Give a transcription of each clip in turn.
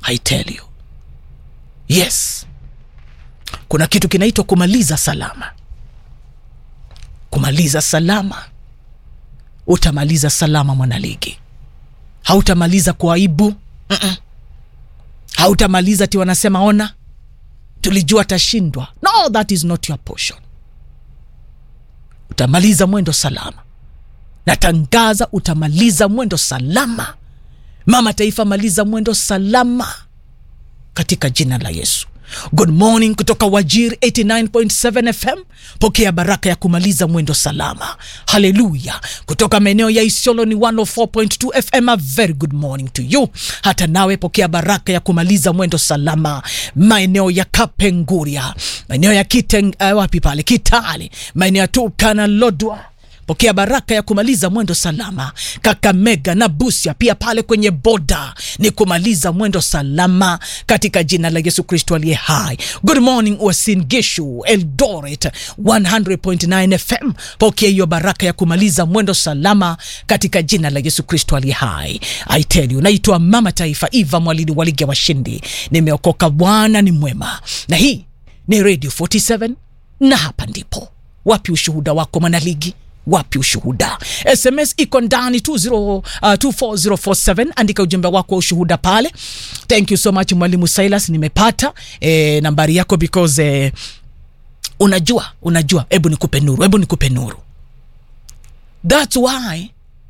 I tell you yes kuna kitu kinaitwa kumaliza salama kumaliza salama utamaliza salama mwanaligi hautamaliza kwa aibu Mm-mm. hautamaliza ti wanasema ona tulijua atashindwa no that is not your portion utamaliza mwendo salama natangaza utamaliza mwendo salama mama taifa maliza mwendo salama katika jina la yesu good morning kutoka wajir 89.7 fm pokea baraka ya kumaliza mwendo salama haleluya kutoka maeneo ya isiolo ni 104.2 fm a very good morning to you hata nawe pokea baraka ya kumaliza mwendo salama maeneo ya kapenguria maeneo ya kiteng uh, wapi pale kitale maeneo ya turkana lodwa pokea baraka ya kumaliza mwendo salama kakamega na busia pia pale kwenye boda ni kumaliza mwendo salama katika jina la yesu kristo aliye hai good morning uasin gishu eldoret 100.9 fm pokea hiyo baraka ya kumaliza mwendo salama katika jina la yesu kristo aliye hai i tell you naitwa mama taifa iva mwalini walige washindi nimeokoka bwana ni mwema na hii ni radio 47 na hapa ndipo wapi ushuhuda wako mwanaligi wapi ushuhuda sms iko ndani 20, uh, 24047 andika ujumbe wako wa ushuhuda pale thank you so much mwalimu silas nimepata e, nambari yako because e, unajua unajua hebu nikupe nuru hebu nikupe nuru thats why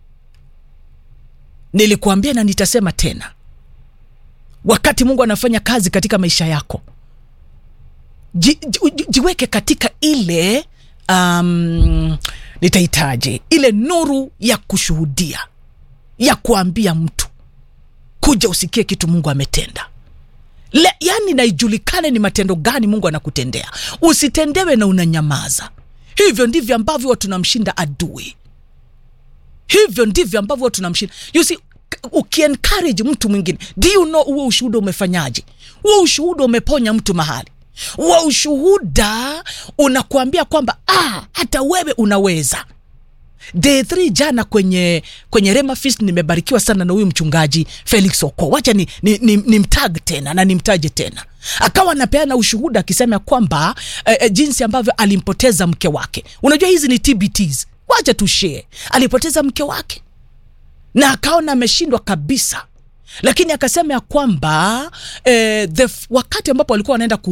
nilikuambia na nitasema tena wakati mungu anafanya kazi katika maisha yako ji, ji, jiweke katika ile um, nitahitaji ile nuru ya kushuhudia ya kuambia mtu kuja usikie kitu mungu ametenda Le, yani naijulikane ni matendo gani mungu anakutendea usitendewe na unanyamaza hivyo ndivyo ambavyo tunamshinda adui hivyo ndivyo ambavyo tunamshinda you see ukiencourage mtu mwingine do you know huo ushuhuda umefanyaje huo ushuhuda umeponya mtu mahali wa ushuhuda unakuambia kwamba ah, hata wewe unaweza day 3 jana kwenye kwenye rema fist nimebarikiwa sana na huyu mchungaji felix oko wacha ni, ni, ni, ni mtag tena na nimtaje tena akawa anapeana ushuhuda akisema kwamba eh, eh, jinsi ambavyo alimpoteza mke wake unajua hizi ni tbts wacha tushee alipoteza mke wake na akaona ameshindwa kabisa lakini akasema ya kwamba eh, the, wakati ambapo walikuwa wanaenda ku